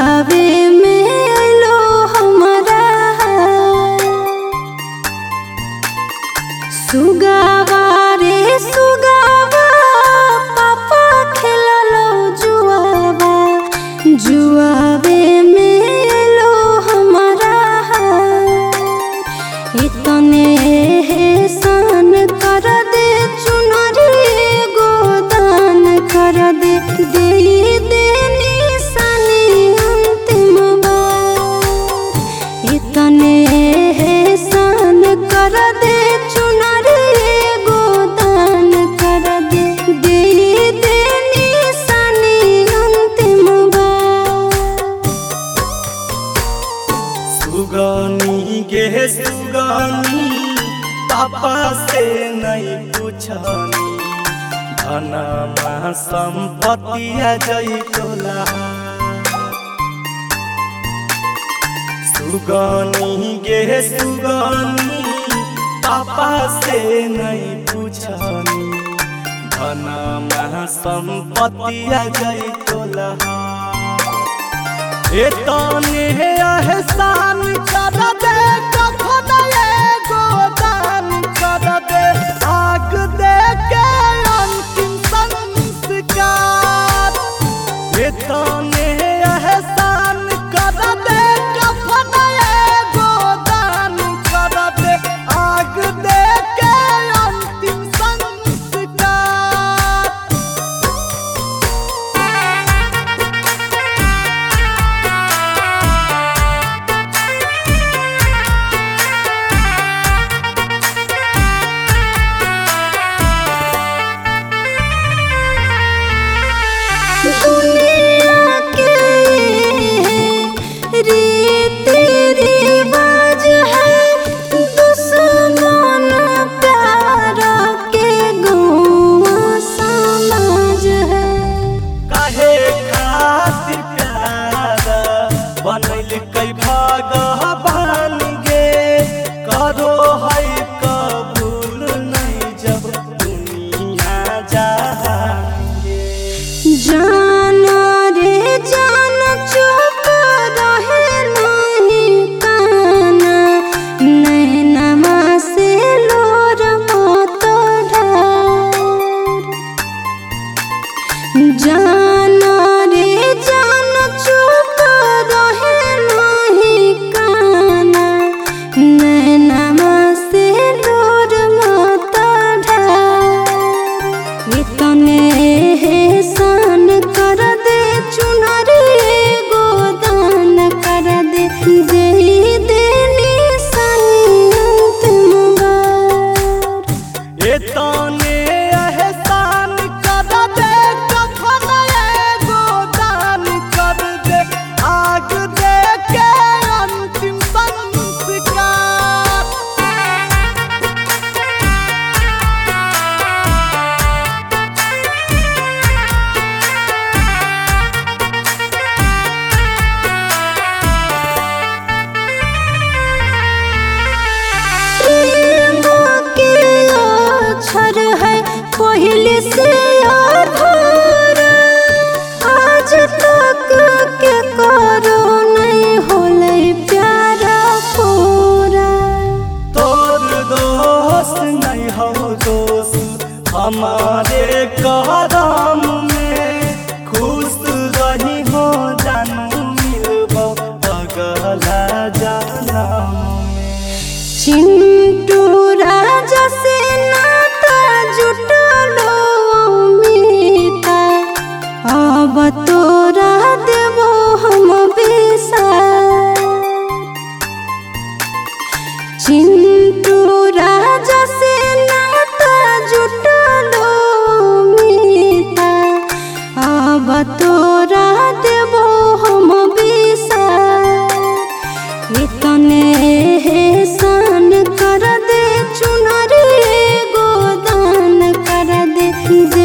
गावे में अलो हमारा सुगावा रे सुगावा पापा खेललो जुआवा जुआवे में अलो हमारा इतने सान कर दे चुनरी गोदान कर दे दे दे निशानी अंतिम बार इतने सान कर दे चुनरी गोदान कर दे दे दे निशानी अंतिम बार सुगानी गे सुगानी पापा से नहीं पूछनी धनमा संपत्ति जई तोला सुगानी गे सुगानी पापा से नहीं पूछनी धनमा संपत्ति जई तोला एतने एहसान कर दे कफन एगो दान कर दे आग दे के अंतिम संस्कार एतने एहसान कर दे कफन एगो दान कर दे आग दे के अंतिम संस्कार दुनिया के रीति रिवाज है दुश्मन प्यार के गौवा समाज है काहे खातिर प्यारा बनैल कई भगवान गे करो है कबूल नहीं जब दुनिया जाएंगे जान रे जान चुप रहे नहीं काना नैनमा से लोर मत ढार जान रे जान चुप रहे नहीं काना नैनमा से लोर मत ढार इतने सान कर दे चुनरी गोदान कर दे दे दे निशानी अंतिम बार एतने एहसान कर दे कफन एगो दान कर दे आग दे के अंतिम संस्कार प्रेम के अक्षर है पहले से अधूरा आज तक के करो नहीं होले प्यारा पूरा तोर दोस्त नहीं हो दोस्त हमारे करम में खुश रही हो जानू मिलबो अगला जनम में चिंटू राजा से नाता जुटलो मीता अब तोरा देबो हम बेसा चिंटू राजा से नाता जुटलो मीता अब तोरा देबो हम बेसा इतने सान कर दे चुनरी गोदान कर दे दे